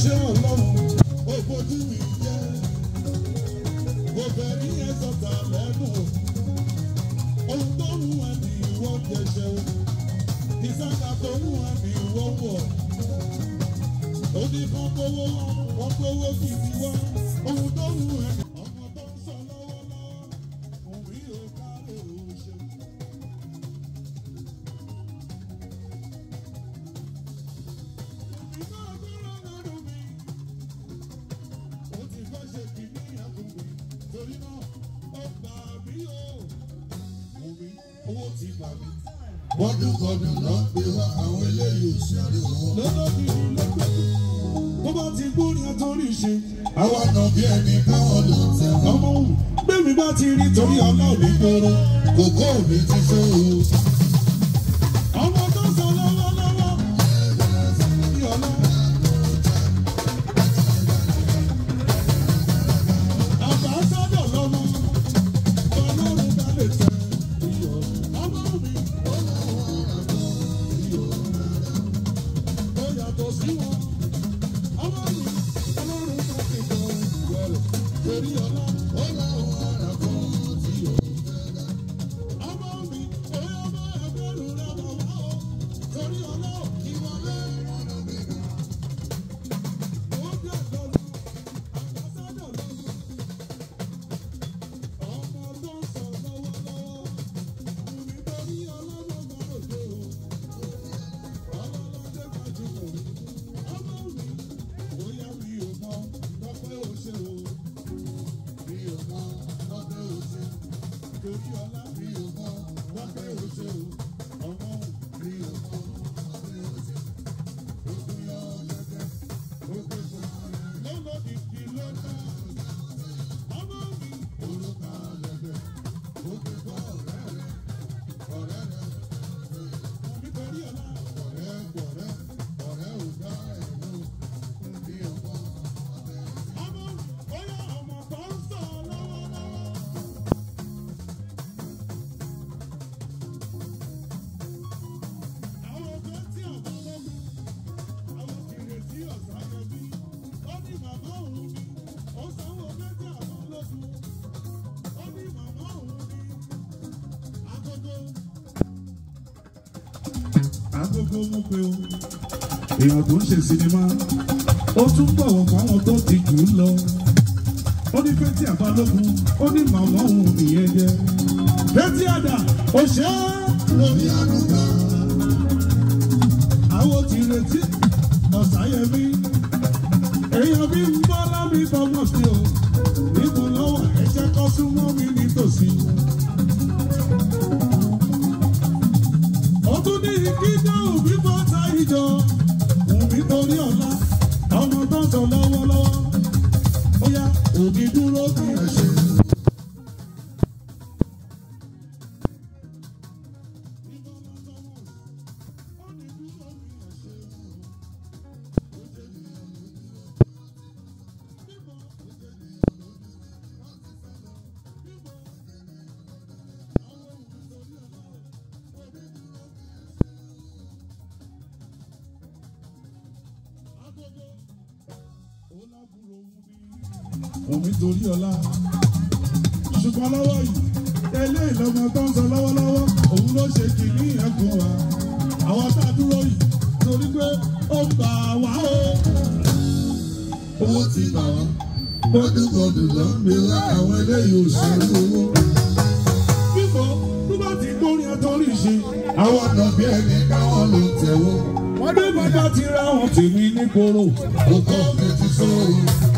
ṣe ọlọ́run ó fojú mi jẹ́ kò fẹ́ rí ẹ sọ̀tà lẹ́nu ohun tó ń wà ní ìwọ jẹjẹ o ìsáka tó ń wà ní ìwọ wọ̀ ó ní kán kówó wọn kówó gidi wá ohun tó ń wà ní ọmọ tó ń sọ lọ́wọ́lọ́wọ́ òun rí o káre o ṣe. Ìgbà ọgbọ́n lọ́dún mi ó ti fẹ́ ṣe kìíní àkùnrin torí náà ó gbà mí o. Mo rí owó ti gbà mí. Bọ́dún kọdún lọ pé wá àwọn eléyìí ò sí àríwọ̀. Lọ́dọ̀ kì í lọ́gbẹ́. Tó bá ti gbórí àtọ́rí ṣe. Àwa nà bí ẹni káwọn lọ tẹ̀. Ọmọ òun gbẹ̀mí bá ti rí torí ọlọ́ọ̀dẹ gbòòrò. Kòkó mi ti ṣó o. Ọmọ tó sọ lọ́wọ́lọ́wọ́. Bí ọlọ́run. Àbáṣádọ̀ lọ́mọ, ọlọ́run bá lè tẹ iyọ̀. Ọmọ mi, ó lọ́wọ́ àgọ́ iyọ̀. Ó yàtọ̀ sí wọn. Ọmọ mi, ọlọ́run bá ti tọ iyọ̀ rẹ̀. Torí ọlá, ó lọ́wọ́ àgọ́ iyọ̀. Ọmọ mi, ó yọ bá ẹgbẹ́rún rẹ̀ bọ̀ wá o. Torí ọlá, ìwọlé. Ó dẹ̀ lọ́nu, àbáṣádọ̀ lọ́nu. Ọmọ tó ń sọ lọ́wọ́lọ́wọ́, nítorí ọlọ́run bá ròde o. Ọlọ́lọ́dé gbajúmọ̀, ọmọ mi, bóyá mi ò mọ lọ́pẹ́ òṣè o. Mi ò mọ lọ́pẹ́ òṣè, torí ọlá mi ò mọ lọ́pẹ́ òṣè o. Ọmọ mi ò mọ lọ́pẹ́ òṣè. Ogun yọ lẹ́gbẹ́, ogun fún mi. Lọ́lọ́dì kí ló dá. Ọmọ mi, orúkọ lẹ́gbẹ́, ogun fún ọ̀rẹ́ rẹ̀, ọ̀rẹ́ rẹ̀. Nítorí ọlá, ọ̀rẹ́ gbọ̀rẹ́, ọ̀rẹ́ ò dá ẹ̀ lò, bí ọmọ. Ọmọ, bóyá ọmọ tó ń sọ lọ́wọ́lọ́wọ́. Àwọn ọ̀gá tí ọ̀gá lọ́gùn, àwọn kìrè tí ọ̀sán yọ bí. Ó ní màmá òun ni, ó sanwó méjì àwọn lógún. Ó ní màmá òun ni, agogo. Agogo mú pé o, èèyàn tó ń ṣe sinimá, ó tún bọ̀wọ̀ fáwọn tó ti jù ú lọ. Ó ní Fẹ́tí Àbálógun, ó ní màmá òun nìyẹn jẹ́. Fẹ́tí Àdà, ó ṣe é lórí àdúgbò àwọn ti retí ọ̀sáyẹmí èèyàn bí ń bọ́ lábí bọ́mọ̀ sí o níbo lọ́wọ́ ẹ̀jẹ̀ kọ́ súnmọ́ mi nítòsí. ó tún ní kíjọ́ òbí bọ́ ta ìjọ òbí torí ọ̀la ọmọ tó ń sọ lọ́wọ́lọ́wọ́ ó yá òbí dúró bí ẹ ṣe. Omi torí ọlá. Ṣùgbọ́n lọ́wọ́ yìí, eléyìí lọ́mọ tó ń sọ lọ́wọ́lọ́wọ́, òun ló ṣe kìíní yẹn fún wa. Àwọn tá a dúró yìí, torí pé ó gbà wá o. Owó ti bà wá. Bọ́dúbọ̀dù lọ ń gbé wá àwọn eléyìí ò ṣe owó. Bíbọ̀ tó bá ti gbórí ẹjọ́ rí ṣe. Àwọn ọ̀nà bí ẹni káwọn ló tẹ̀wọ́. Wọ́n dé bàbá ti ra àwọn tèmi ní koro. Òkò mi ti sọ̀rọ̀.